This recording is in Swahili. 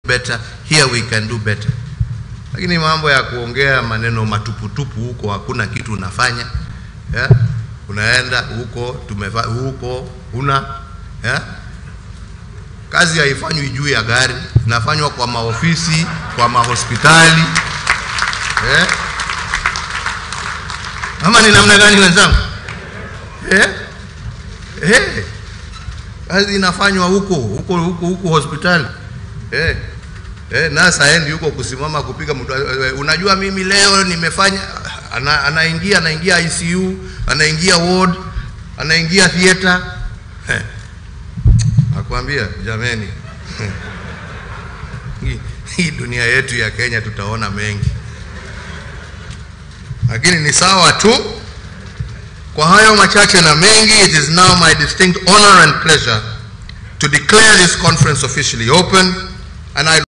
better here we can do better lakini mambo ya kuongea maneno matuputupu huko hakuna kitu unafanya yeah? unaenda huko tumeva huko una yeah? kazi haifanywi juu ya gari inafanywa kwa maofisi kwa mahospitali yeah? ama ni namna gani wenzangu yeah? yeah. kazi inafanywa huko huko huko huko hospitali yeah. Eh, nasa endi huko kusimama kupiga mtu. Unajua mimi leo nimefanya, ana, anaingia anaingia ICU, anaingia ward, anaingia theater. Eh, nakwambia jameni, hii, hii dunia yetu ya Kenya tutaona mengi, lakini ni sawa tu. Kwa hayo machache na mengi, it is now my distinct honor and pleasure to declare this conference officially open and I